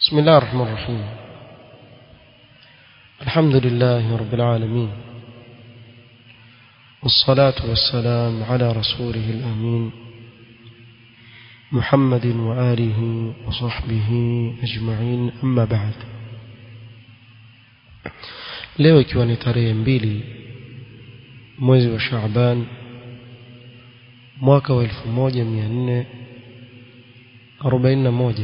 بسم الله الرحمن الرحيم الحمد لله رب العالمين والصلاة والسلام على رسوله الأمين محمد وآله وصحبه أجمعين أما بعد leo ikiwa ni tarehe mbili mwezi wa Shaaban mwaka wa 1441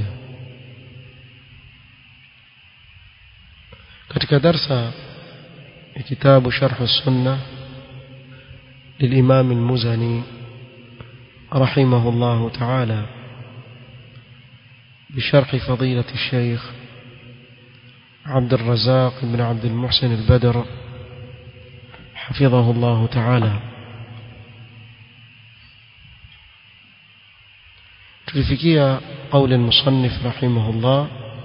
katika darsa ya kitabu Sharh Sunna للإمام المزني رحمه الله تعالى بشرح فضيلة الشيخ عبد الرزاق بن عبد المحسن البدر حفظه الله تعالى تلفكية قول المصنف رحمه الله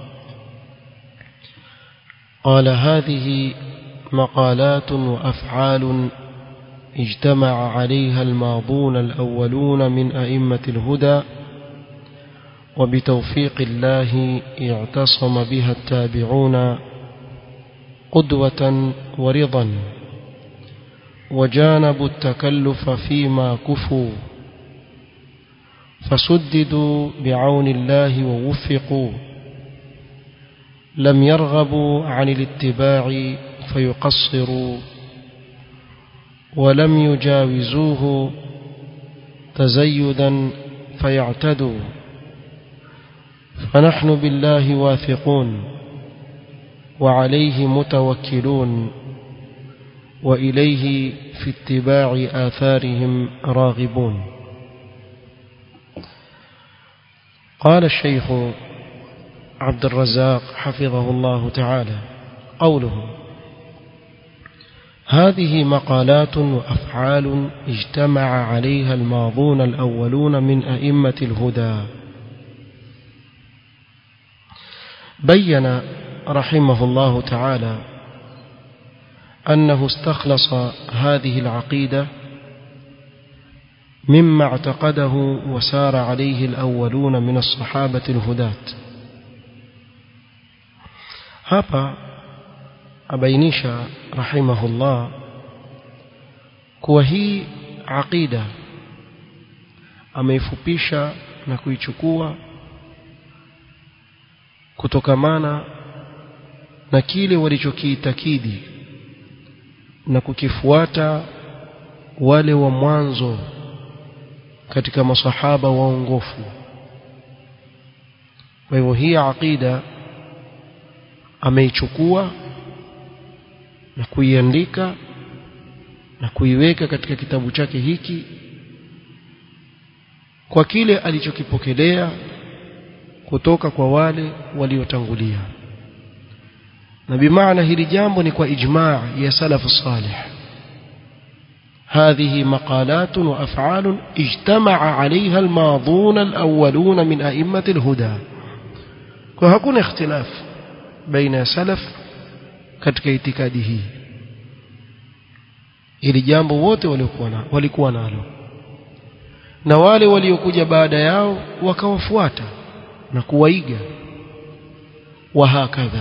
قال هذه مقالات وأفعال اجتمع عليها الماضون الأولون من أئمة الهدى وبتوفيق الله اعتصم بها التابعون قدوة ورضا وجانبوا التكلف فيما كفوا فسددوا بعون الله ووفقوا لم يرغبوا عن الاتباع فيقصروا ولم يجاوزوه تزيدا فيعتدوا فنحن بالله واثقون وعليه متوكلون وإليه في اتباع آثارهم راغبون قال الشيخ عبد الرزاق حفظه الله تعالى قوله هذه مقالات وأفعال اجتمع عليها الماضون الأولون من أئمة الهدى بين رحمه الله تعالى أنه استخلص هذه العقيدة مما اعتقده وسار عليه الأولون من الصحابة الهداة hapa abainisha rahimahullah kuwa hii aqida ameifupisha na kuichukua kutokamana na kile walichokiitakidi na kukifuata wale wa mwanzo katika masahaba waongofu kwa hivyo hii aqida ameichukua na kuiandika na kuiweka katika kitabu chake hiki kwa kile alichokipokelea kutoka kwa wale waliotangulia na bimaana hili jambo ni kwa ijmaa ya salafu salih هذه مقالات وأفعال اجتمع عليها الماضون الأولون من أئمة الهدى وهكون اختلاف بين سلف katika itikadi hii ili jambo wote walikuwa na walikuwa nalo na wale waliokuja baada yao wakawafuata na kuwaiga wahakadha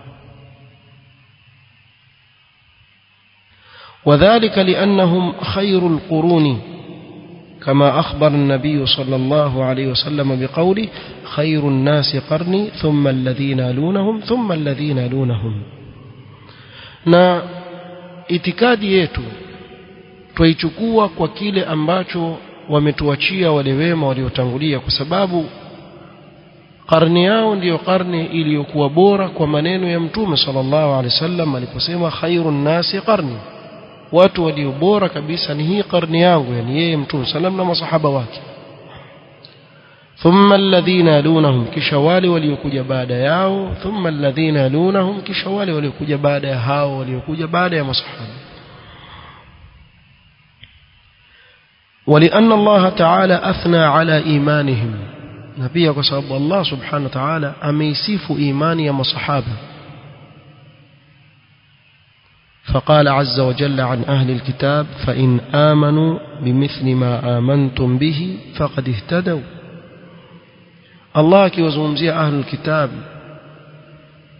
وذلك لأنهم خير القرون كما أخبر النبي صلى الله عليه وسلم بقوله خير الناس قرني ثم الذين يلونهم ثم الذين يلونهم na itikadi yetu twaichukua kwa kile ambacho wametuachia wale wema waliotangulia kwa sababu karne yao ndiyo karne iliyokuwa bora kwa maneno ya mtume sallallahu alaihi wasallam aliposema khairun nasi qarni watu walio bora kabisa ni hii karne yangu yani yeye mtume sallam na masahaba wake thumma alladhina yalunahum kisha wale waliokuja baada yao thumma alladhina yalunahum kisha wale waliokuja baada ya hao waliokuja baada ya masahaba ولأن الله تعالى أثنى على إيمانهم نبي وسبب الله سبحانه وتعالى أميسيف إيمان يا مصحابه فقال عز وجل عن أهل الكتاب فإن آمنوا بمثل ما آمنتم به فقد اهتدوا الله akiwazungumzia ahlul kitab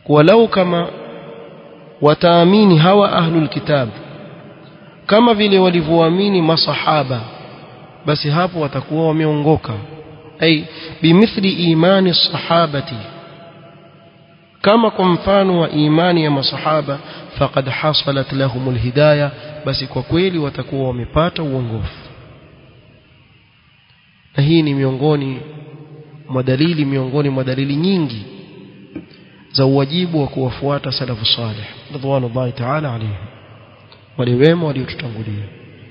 walau kama wataamini hawa ahlul kitab kama vile walivyoamini masahaba basi hapo watakuwa wameongoka ay bimithli imani sahabati kama kwa mfano wa imani ya masahaba faqad hasalat lahumul hidayah basi kwa kweli watakuwa wamepata uongofu na hii ni miongoni mwa dalili miongoni mwa dalili nyingi za uwajibu wa kuwafuata salafu salih radhiallahu ta'ala alayhi wale wema waliotutangulia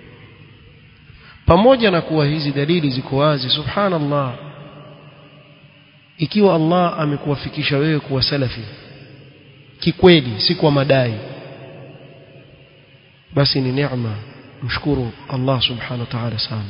pamoja na kuwa hizi dalili ziko wazi subhanallah ikiwa Allah amekuwafikisha wewe kuwa salafi kikweli si kwa madai basi ni neema mshukuru Allah subhanahu wa ta'ala sana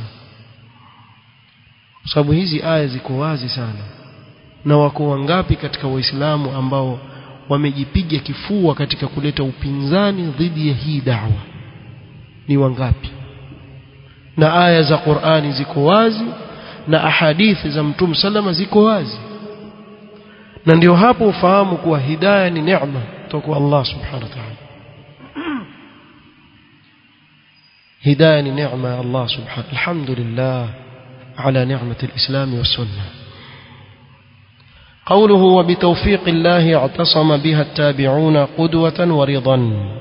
kwa sababu hizi aya ziko wazi sana na wako wangapi katika waislamu ambao wamejipiga kifua katika kuleta upinzani dhidi ya hii da'wa ni wangapi na aya za Qur'ani ziko wazi na ahadithi za Mtume salama ziko wazi na ndio hapo ufahamu kuwa hidayah ni neema kutoka kwa Allah subhanahu wa ta'ala hidayah ni neema ya Allah subhanahu alhamdulillah على نعمة الإسلام والسنة قوله وبتوفيق الله اعتصم بها التابعون قدوة ورضا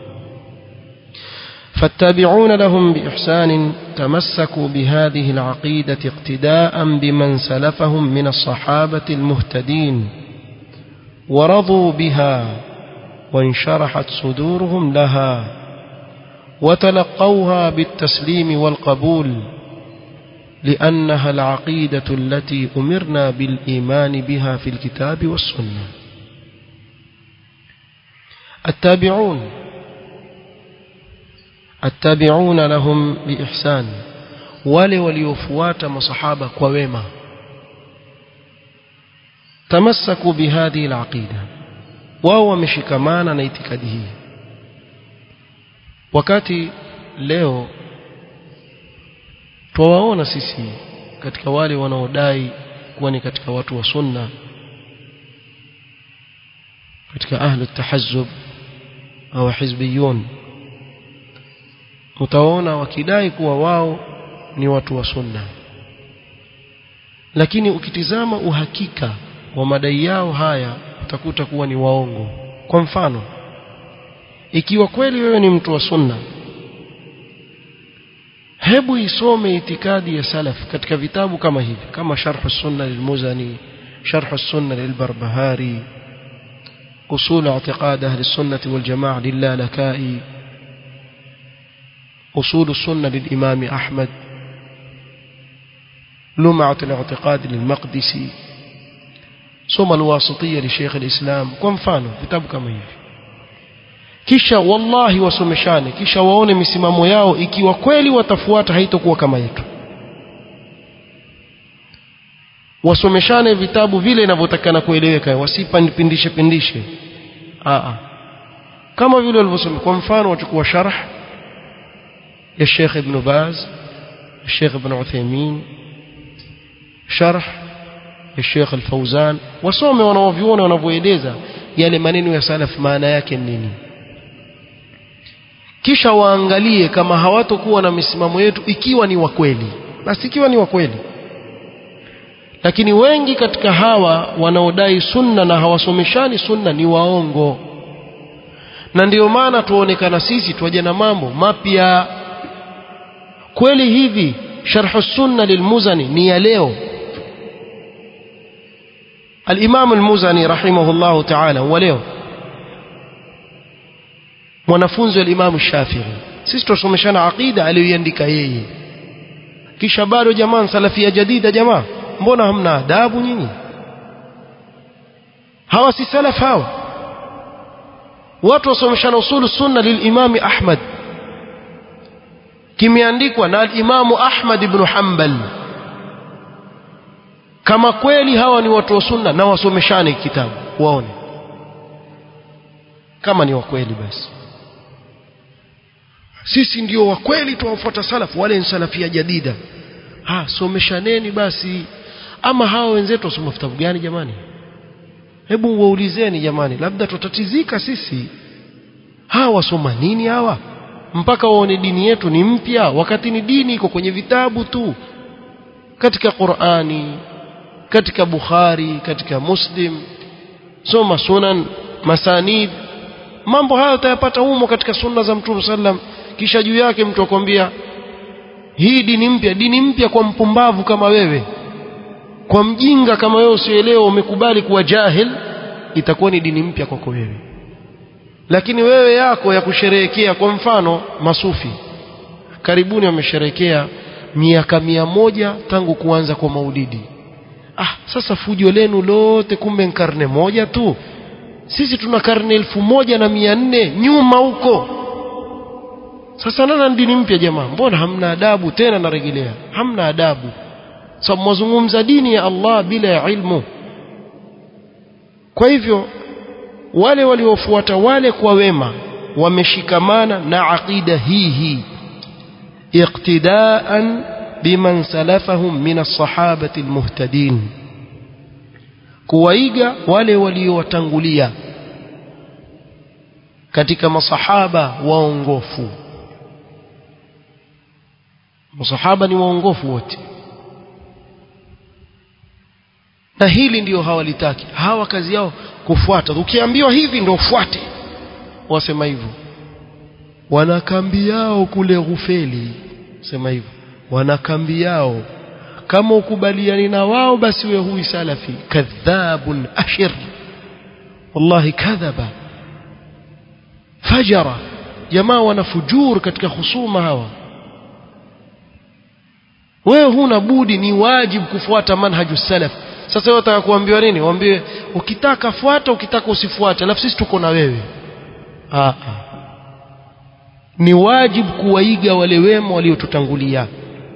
فالتابعون لهم بإحسان تمسكوا بهذه العقيدة اقتداء بمن سلفهم من الصحابة المهتدين ورضوا بها وانشرحت صدورهم لها وتلقوها بالتسليم والقبول لأنها العقيدة التي أمرنا بالإيمان بها في الكتاب والسنة التابعون التابعون لهم بإحسان wale waliofuata masahaba kwa wema tamassaku bihadhihi alaqida wao wameshikamana na itikadi hii wakati leo twawaona sisi katika wale wanaodai kuwa ni katika watu wa sunna katika ahlu tahazzub au hizbiyun utaona wakidai kuwa wao ni watu wa sunna lakini ukitizama uhakika wa madai yao haya utakuta kuwa ni waongo kwa mfano ikiwa kweli wewe ni mtu wa sunna hebu isome itikadi ya salaf katika vitabu kama hivi kama sharh sunna lilmuzani sharh sunna lilbarbahari usul i'tiqad ahli sunnah wal jamaa lilalakai usul sunna lilimam ahmad لمعة الاعتقاد للمقدسي سوم الواسطية لشيخ الإسلام kwa mfano vitabu kama hivi kisha wallahi wasomeshane kisha waone misimamo yao ikiwa kweli watafuata haitokuwa kama yetu wasomeshane vitabu vile inavyotakana kueleweka wasipindishe pindishe aa kama vile walivyosoma kwa mfano wachukua sharh ya Sheikh Ibn Baz Sheikh Ibn Uthaymeen sharh ya Sheikh Al-Fauzan wasome wanaoviona wanavyoeleza yale maneno ya salaf maana yake nini kisha waangalie kama hawatokuwa na misimamo yetu ikiwa ni wa kweli basi ikiwa ni wa kweli lakini wengi katika hawa wanaodai sunna na hawasomeshani sunna ni waongo na ndiyo maana tuonekana sisi twaje na mambo mapya kweli hivi sharh sunna lilmuzani ni ya leo الإمام المزني رحمه الله تعالى ولeo mwanafunzi wa Imam Shafi'i sisi tusomeshana aqida aliyoiandika yeye kisha bado jamaa salafia jadida jamaa mbona hamna adabu nyinyi hawa si salaf hawa watu wasomeshana usulu sunna lilimam Ahmad kimeandikwa na al-Imam Ahmad ibn Hanbal kama kweli hawa ni watu wa sunna na wasomeshane kitabu waone kama ni wa kweli basi sisi ndio wa kweli tuwafuata salaf wale ni salafia jadida ha someshaneni basi ama hawa wenzetu wasoma vitabu gani jamani hebu waulizeni jamani labda tutatizika sisi hawa wasoma nini hawa mpaka waone dini yetu ni mpya wakati ni dini iko kwenye vitabu tu katika Qur'ani katika Bukhari katika Muslim soma sunan masanid mambo hayo utayapata humo katika sunna za Mtume sallam kisha juu yake mtu akwambia hii dini mpya dini mpya kwa mpumbavu kama wewe kwa mjinga kama wewe usielewa umekubali kuwa jahil itakuwa ni dini mpya kwako wewe lakini wewe yako ya kusherehekea kwa mfano masufi karibuni wamesherehekea miaka mia moja tangu kuanza kwa maulidi ah sasa fujo lenu lote kumbe karne moja tu sisi tuna karne elfu moja na mia nne nyuma huko sasa nana dini mpya jamaa mbona hamna adabu tena narejelea hamna adabu sababu so, mwazungumza dini ya Allah bila ya ilmu kwa hivyo wale waliofuata wale kwa wema wameshikamana na aqida hii hii iqtidaan biman salafahum min as-sahabati al-muhtadin kuwaiga wale waliowatangulia katika masahaba waongofu masahaba ni waongofu wote na hili ndio hawalitaki hawa kazi yao kufuata ukiambiwa hivi ndio ufuate wasema hivyo wana kambi yao kule Ghufeli sema hivyo wana kambi yao kama ukubaliani na wao basi wewe huyu salafi kadhabun ashir wallahi kadhaba fajara jamaa wana fujur katika husuma hawa wewe huna budi ni wajibu kufuata manhaju salaf sasa wewe unataka kuambiwa nini waambie ukitaka fuata ukitaka usifuate alafu sisi tuko na wewe ah ni wajibu kuwaiga wale wema waliotutangulia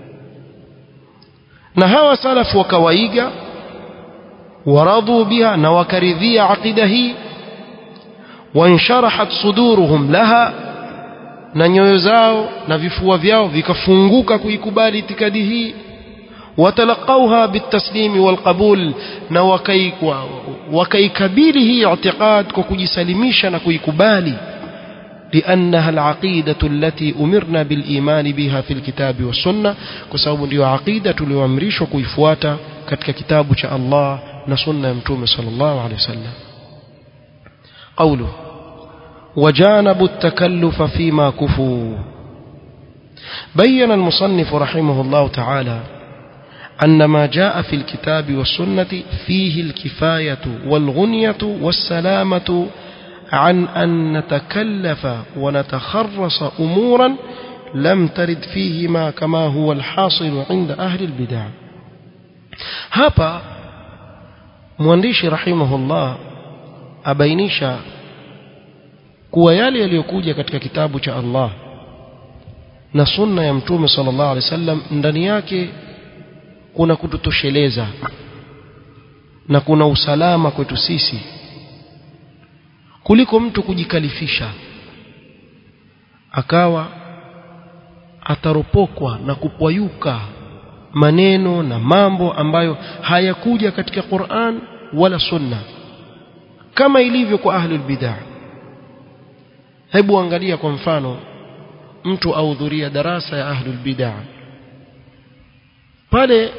na hawa salafu wakawaiga waradhu biha na wakaridhia aqida hii wansharahat suduruhum laha na nyoyo zao na vifua vyao vikafunguka kuikubali itikadi hii watalaqauha bitaslimi walqabul na wakaikabili hii i'tiqad kwa kujisalimisha na kuikubali لأنها العقيدة التي أمرنا بالإيمان بها في الكتاب والسنة كسبب ديو عقيدة لوامريش وكيفواتا كتك كتاب شاء الله نسنة يمتوم صلى الله عليه وسلم قوله وجانبوا التكلف فيما كفوا بين المصنف رحمه الله تعالى أن ما جاء في الكتاب والسنة فيه الكفاية والغنية والسلامة عن أن نتكلف ونتخرص أمورا لم ترد فيهما كما هو الحاصل عند أهل البدع hapa mwandishi rahimahullah abainisha kuwa yale yaliyokuja katika kitabu cha Allah na sunna ya mtume sallallahu alaihi wasallam ndani yake kuna kututosheleza na kuna usalama kwetu sisi kuliko mtu kujikalifisha akawa ataropokwa na kupwayuka maneno na mambo ambayo hayakuja katika Qur'an wala Sunna kama ilivyo kwa ahlul bid'ah hebu angalia kwa mfano mtu ahudhuria darasa ya ahlul bid'ah pale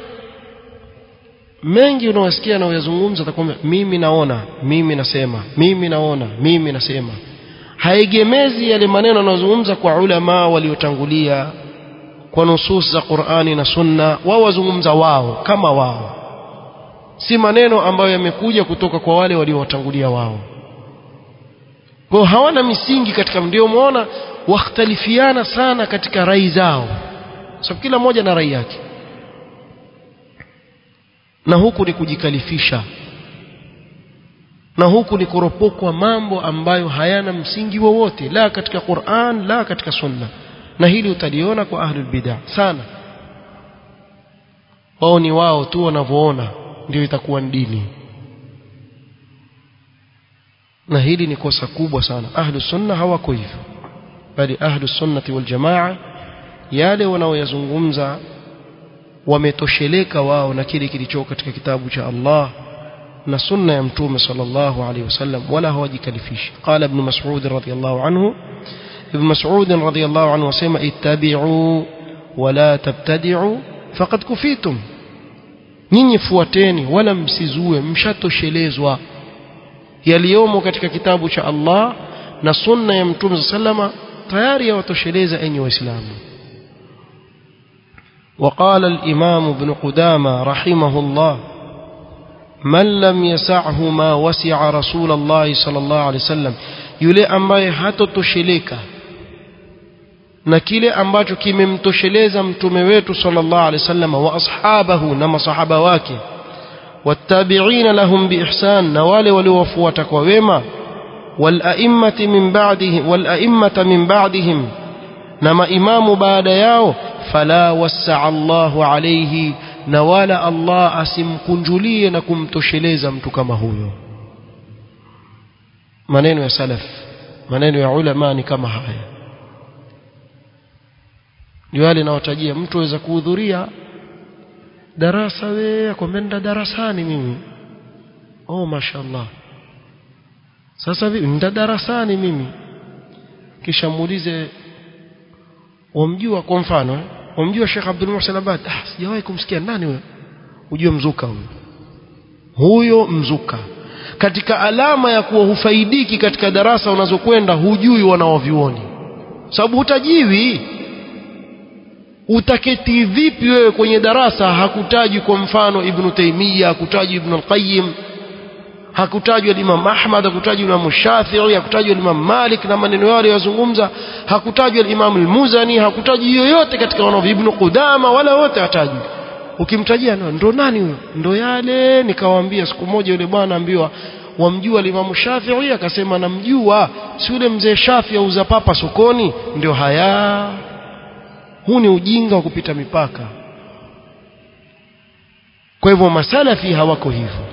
mengi unawasikia na uyazungumza atakwambia mimi naona mimi nasema mimi naona mimi nasema haegemezi yale maneno anayozungumza kwa ulama waliotangulia kwa nusus za Qur'ani na Sunna wao wazungumza wao kama wao si maneno ambayo yamekuja kutoka kwa wale waliowatangulia wao kwa hawana misingi katika ndio muona wakhtalifiana sana katika rai zao sababu kila mmoja na rai yake na huku ni kujikalifisha na huku ni kuropokwa mambo ambayo hayana msingi wowote la katika Qur'an la katika Sunna na hili utaliona kwa ahlul bid'ah sana wao ni wao tu wanavyoona ndio itakuwa dini na hili ni kosa kubwa sana ahlus sunna hawako hivyo bali ahlus sunnati wal jamaa yale wanaoyazungumza wametosheleka wao na kile kilicho katika kitabu cha Allah na sunna ya mtume sallallahu alaihi wasallam wala hawajikalifishi qala ibn mas'ud radhiyallahu anhu ibn mas'ud radhiyallahu anhu wasema ittabi'u wala tabtadi'u faqad kufitum nyinyi fuateni wala msizue mshatoshelezwa yaliyomo katika kitabu cha Allah na sunna ya mtume sallama tayari yawatosheleza enyi waislamu وقال الإمام ابن قدامة رحمه الله من لم يسعه ما وسع رسول الله صلى الله عليه وسلم yule ambaye hatotosheleka na kile ambacho kimemtosheleza mtume wetu sallallahu alaihi wasallam wa ashabahu na masahaba wake wattabi'ina lahum biihsan na wale waliowafuata kwa wema والأئمة من بعدهم والأئمة من بعدهم نما إمام بعد ياو فلا وسع الله عليه نوالا الله أسم كنجلية نكم تشليز متكما هو maneno ya salaf maneno ya ulama ni kama haya ndio wale nawatajia mtu aweza kuhudhuria darasa we akwambia darasani mimi oh mashallah sasa vipi nda darasani mimi kisha muulize wamjua kwa mfano eh? wamjua Sheikh Abdul Muhsin Abad ah sijawahi kumsikia nani huyo ujue mzuka huyo huyo mzuka katika alama ya kuwa hufaidiki katika darasa unazokwenda hujui wanaovyuoni sababu hutajiwi utaketi vipi wewe kwenye darasa hakutaji kwa mfano Ibn Taymiyyah hakutaji Ibn al-Qayyim hakutajwa Imam Ahmad hakutajwa Imam Shafi'i hakutajwa Imam Malik na maneno yale yazungumza hakutajwa Imam al-Muzani hakutajwa yoyote katika wanao Ibn Qudama wala wote hatajwi ukimtajia ndo nani huyo ndo yale nikawaambia siku moja yule bwana ambiwa wamjua Imam Shafi'i akasema namjua si yule mzee Shafi'i auza papa sokoni ndio haya huu ni ujinga wa kupita mipaka kwa hivyo masalafi hawako hivyo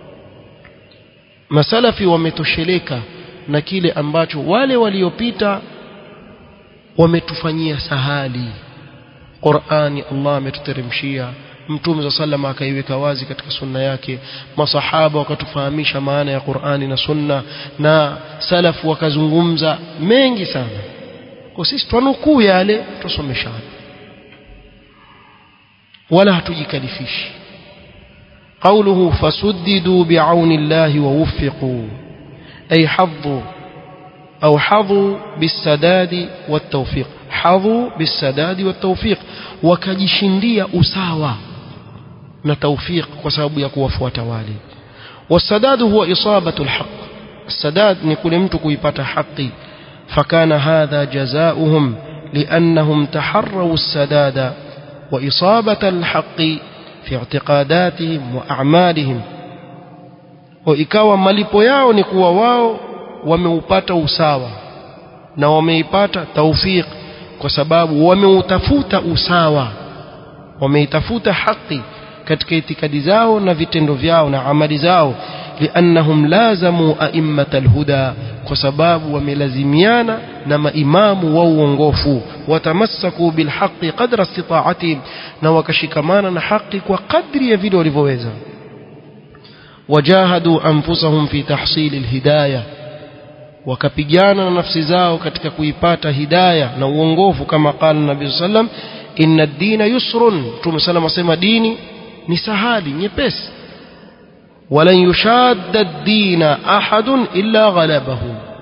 masalafi wametosheleka na kile ambacho wale waliopita wametufanyia sahali Qur'ani Allah ametuteremshia Mtume za sallama akaiweka wazi katika sunna yake masahaba wakatufahamisha maana ya Qur'ani na sunna na salafu wakazungumza mengi sana kwa sisi twanukuu yale tusomeshana wala hatujikalifishi قوله فسددوا بعون الله ووفقوا أي حظوا أو حظوا بالسداد والتوفيق حظوا بالسداد والتوفيق وكجشندية أساوى نتوفيق وسبب يكون وتوالي والسداد هو إصابة الحق السداد نقول امتك يبات حقي فكان هذا جزاؤهم لأنهم تحروا السداد وإصابة الحق fi i'tiqadatihim wa a'malihim wa ikawa malipo yao ni kuwa wao wameupata usawa na wameipata taufiq kwa sababu wameutafuta usawa wameitafuta haki katika itikadi zao na vitendo vyao na amali zao liannahum lazamu a'immata alhuda kwa sababu wamelazimiana na maimamu wa uongofu watamassaku bilhaqi qadra istita'atihim na wakashikamana na haki kwa kadri ya vile walivyoweza wajahadu anfusahum fi tahsil alhidayah wakapigana na nafsi zao katika kuipata hidayah na uongofu kama qala nabii sallam inna ad-dina yusrun mtume sallam asema dini ni sahali nyepesi ولن يشاد الدين أحد إلا غلبه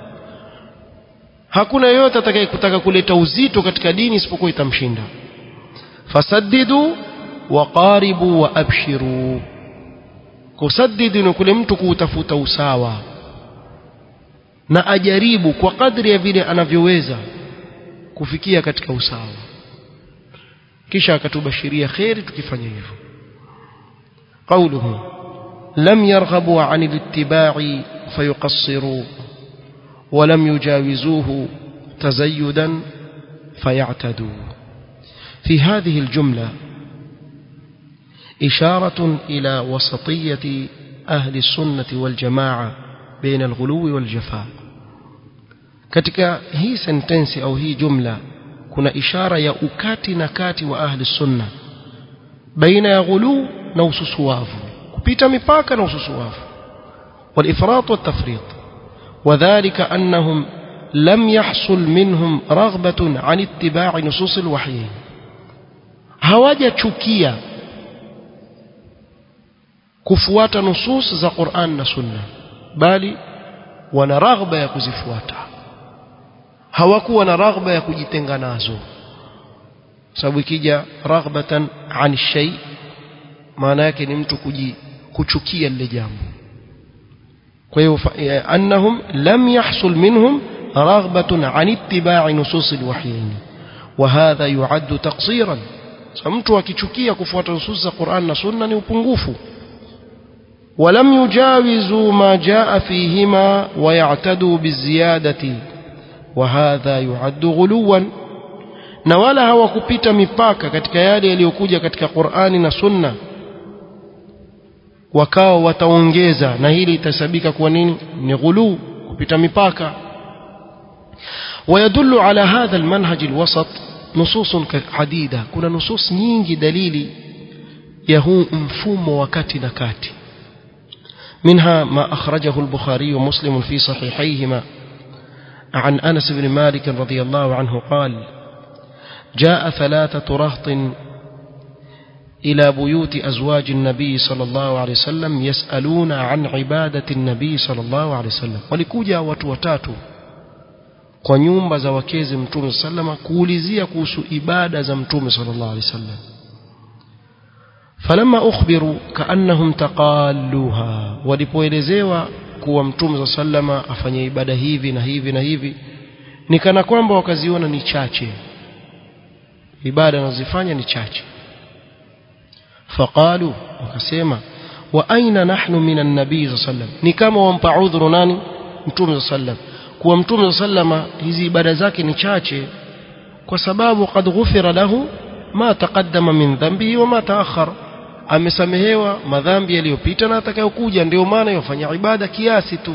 hakuna yoyote atakayekutaka kuleta uzito katika dini isipokuwa itamshinda fasaddidu waqaribu wa abshiru kusaddidu ni kule mtu kuutafuta usawa na ajaribu kwa kadri ya vile anavyoweza kufikia katika usawa kisha akatubashiria kheri tukifanya hivyo qauluhu لم يرغبوا عن الاتباع فيقصروا ولم يجاوزوه تزيدا فيعتدوا في هذه الجملة إشارة إلى وسطية أهل السنة والجماعة بين الغلو والجفاء katika hii sentensi au hii jumla kuna ishara ya ukati na kati wa ahli sunna baina ya ghuluu na ususuwavu kupita mipaka na ususuwavu والإفراط والتفريط وذلك أنهم لم يحصل منهم رغبة عن اتباع نصوص الوحي هواجة تشكية kufuata nusus za Qur'an na Sunna bali wana raghba ya kuzifuata hawakuwa na raghba ya kujitenga nazo sababu ikija raghbatan an shay maana yake ni mtu kuji, kuchukia lile jambo kwa hiyo annahum lam yahsul minhum raghbatun an ittiba'i nusus alwahyin wa hadha yu'addu taqsiran so mtu akichukia kufuata nusus za Qur'an na Sunna ni upungufu ولم يجاوزوا ما جاء فيهما ويعتدوا بالزيادة وهذا يعد غلوا na wala hawakupita mipaka katika yale yaliyokuja katika Qur'ani na Sunna wakawa wataongeza na hili itasabika kwa nini ni ghulu kupita mipaka ويدل على هذا المنهج الوسط نصوص عديدة كنا نصوص nyingi dalili ya huu mfumo wa kati na kati منها ما أخرجه البخاري ومسلم في صحيحيهما عن أنس بن مالك رضي الله عنه قال جاء ثلاثة رهط إلى بيوت أزواج النبي صلى الله عليه وسلم يسألون عن عبادة النبي صلى الله عليه وسلم ولكوجا وتوتاتو kwa nyumba za wakezi mtume sallama kuulizia kuhusu ibada za mtume sallallahu alaihi wasallam falamma ukhbiru kaannahum taqalluha walipoelezewa kuwa mtume sallama afanye ibada hivi na hivi na hivi ni kana kwamba wakaziona ni chache ibada anazifanya ni chache faqalu wakasema wa aina nahnu min an-nabii sallam ni kama wampa udhuru nani mtume sallam kuwa mtume sallama hizi ibada zake ni chache kwa sababu qad ghufira lahu ma taqaddama min dhanbihi wa ma ta'akhkhara amesamehewa madhambi yaliyopita na atakayokuja ndio maana yofanya ibada kiasi tu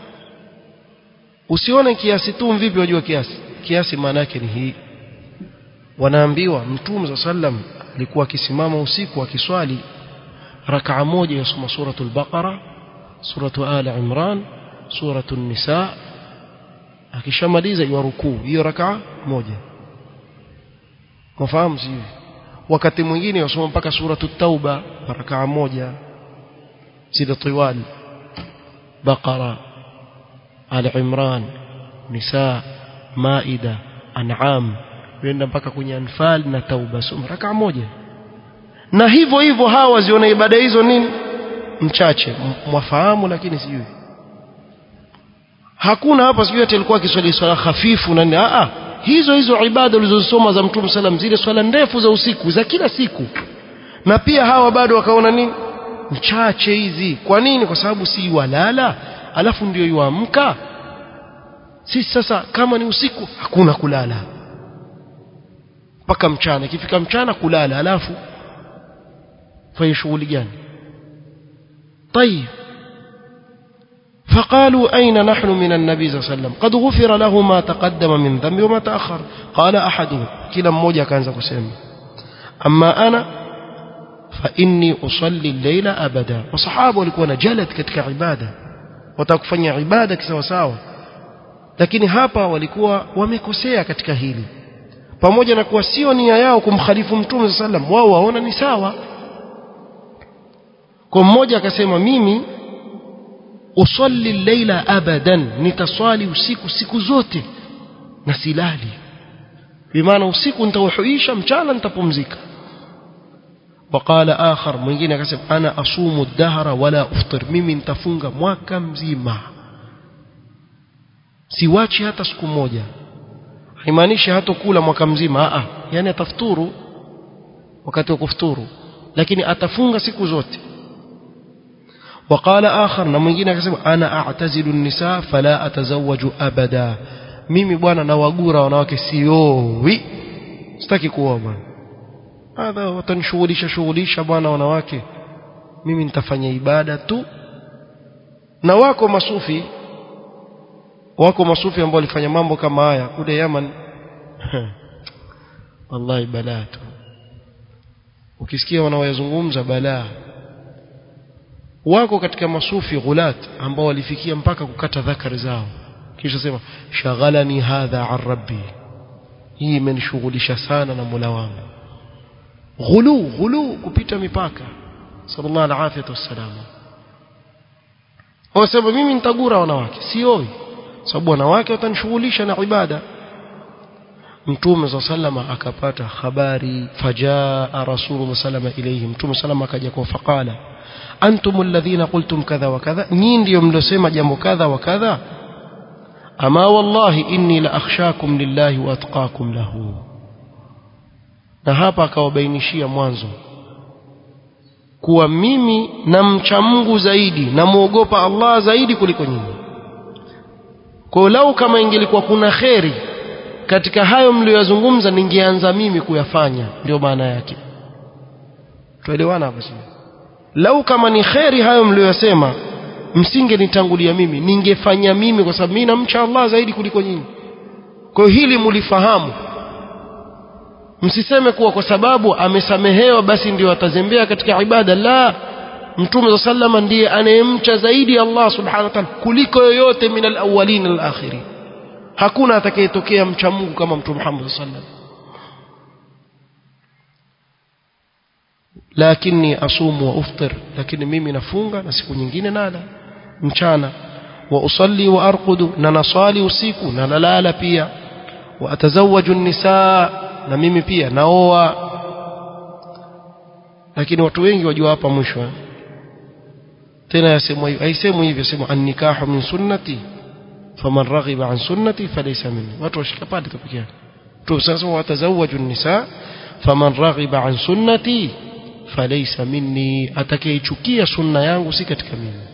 usione kiasi tu vipi wajua kiasi kiasi maana yake ni hii wanaambiwa mtume sallam alikuwa akisimama usiku akiswali rakaa moja yasoma suratul baqara suratu ali imran suratu nisa akishamaliza yuarukuu hiyo rakaa moja mfahamu sivyo wakati mwingine yasoma mpaka suratu tauba rakaa moja zile tiwal baqara ali imran nisa maida an'am kwenda mpaka kwenye anfal na tauba soma rakaa moja na hivyo hivyo hawa waziona ibada hizo nini mchache mwafahamu lakini sijui hakuna hapa sijui ati alikuwa akiswali swala hafifu na nini a hizo hizo ibada ulizosoma za mtume sallam zile swala ndefu za usiku za kila siku na pia hawa bado wakaona nini mchache hizi kwa nini kwa sababu si walala alafu ndio yuamka sisi sasa kama ni usiku hakuna kulala mpaka mchana ikifika mchana kulala alafu fanye shughuli gani طيب فقالوا أين نحن من النبي صلى الله عليه وسلم قد غفر له ما تقدم من ذنب وما تأخر قال أحدهم كلا مmoja akaanza kusema أما أنا فإني أصلي الليل أبدا وصحابه walikuwa na jalad katika ibada watakufanya ibada kisawa sawa lakini hapa walikuwa wamekosea katika hili pamoja na kuwa sio nia yao kumkhalifu mtume sallam wao waona ni sawa kwa mmoja akasema mimi usalli leila abadan nitaswali usiku siku zote na silali bimaana usiku nitauhuisha mchana nitapumzika وقال آخر mwingine akasema ana asumu dahra wala uftir mimi nitafunga mwaka mzima siwachi hata siku moja haimaanishi hata kula mwaka mzima a yani atafuturu wakati wa kufuturu lakini atafunga siku zote وقال آخر na mwingine akasema ana a'tazilu nisa fala atazawaju abada mimi bwana nawagura wanawake siowi sitaki kuoa bwana hadha watanishughulisha shughulisha bwana wanawake mimi nitafanya ibada tu na wako masufi wako masufi ambao walifanya mambo kama haya kule Yaman wallahi balaa tu ukisikia wanaoyazungumza balaa wako katika masufi ghulat ambao walifikia mpaka kukata dhakari zao kisha sema shaghalani hadha an rabbi hii imenishughulisha sana na Mola wangu ghulu ghulu kupita mipaka sallallahu alaihi wasallam wasema mimi nitagura wanawake sioi sababu wanawake watanishughulisha na ibada mtume za sallama akapata habari fajaa rasulullah sallama ilayhi mtume sallama akaja kwa faqala antum alladhina qultum kadha wa kadha nyinyi ndio mliosema jambo kadha wa kadha ama wallahi inni la akhshakum lillahi wa atqakum lahu na hapa akawabainishia mwanzo kuwa mimi namcha Mungu zaidi namuogopa Allah zaidi kuliko nyinyi kwa lau kama ingelikuwa kuna kheri katika hayo mliyozungumza ningeanza mimi kuyafanya ndio maana yake tuelewana hapo sio lau kama ni kheri hayo mliyosema msingenitangulia mimi ningefanya mimi kwa sababu mimi namcha Allah zaidi kuliko nyinyi kwa hiyo hili mulifahamu msiseme kuwa kwa sababu amesamehewa basi ndio atazembea katika ibada la mtume za sallama ndiye anayemcha zaidi Allah subhanahu wa ta'ala kuliko yoyote min alawwalin alakhirin hakuna atakayetokea mcha Mungu kama mtume Muhammad sallallahu lakini asumu wa uftir lakini mimi nafunga na siku nyingine nala mchana wa usalli wa arqudu na nasali usiku na nalala pia wa atazawaju nisaa na mimi pia naoa lakini watu wengi wajua hapa mwisho tena yasemwa hivyo haisemwi hivyo sema annikahu min sunnati faman raghiba an sunnati falaysa minni watu washika pale tu pekee tu sasa watazawaju nisa faman raghiba an sunnati falaysa minni atakayechukia sunna yangu si katika mimi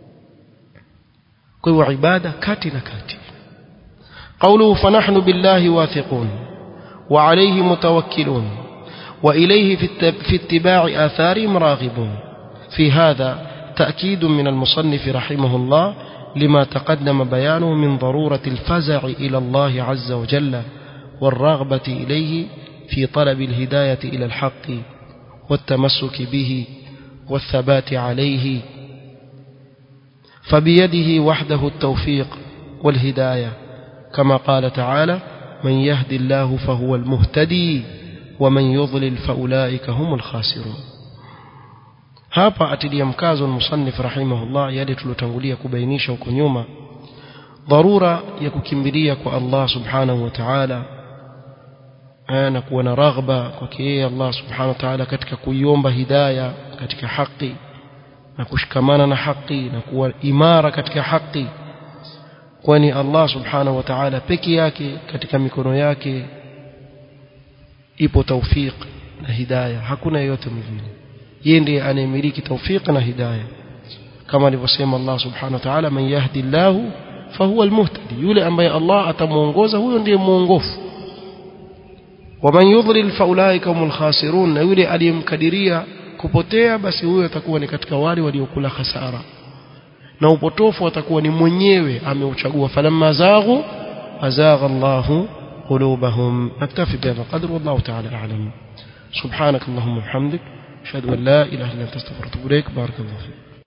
kwa hiyo ibada kati na kati قوله فنحن بالله واثقون وعليه متوكلون وإليه في اتباع آثارهم راغبون في هذا تأكيد من المصنف رحمه الله لما تقدم بيانه من ضرورة الفزع إلى الله عز وجل والرغبة إليه في طلب الهداية إلى الحق والتمسك به والثبات عليه فبيده وحده التوفيق والهداية كما قال تعالى من يهدي الله فهو المهتدي ومن يضلل فأولئك هم الخاسرون hapa atilia mkazo musannif rahimahullah yale tulotangulia kubainisha huko nyuma dharura ya kukimbilia kwa Allah subhanahu wa ta'ala na kuwa na raghba kwake yeye Allah subhanahu wa ta'ala katika kuiomba hidaya katika haki na kushikamana na haki na kuwa imara katika haki kwani Allah subhanahu wa ta'ala peke yake katika mikono yake ipo tawfiq na hidayah hakuna yeyote mwingine yeye ndiye anayemiliki tawfiq na hidayah kama alivyosema Allah subhanahu wa ta'ala man yahdi Allah fahuwa almuhtadi yule ambaye Allah atamuongoza huyo ndiye muongofu waman yudlil faulaika humul khasirun na yule aliyemkadiria kupotea basi huyo atakuwa ni katika wale waliokula hasara na upotofu atakuwa ni mwenyewe ameuchagua falamma zaghu azagha Allahu قلوبهم نكتفي بهذا القدر والله تعالى أعلم سبحانك اللهم وبحمدك أشهد أن لا إله إلا أنت استغفرك وأتوب إليك بارك الله فيك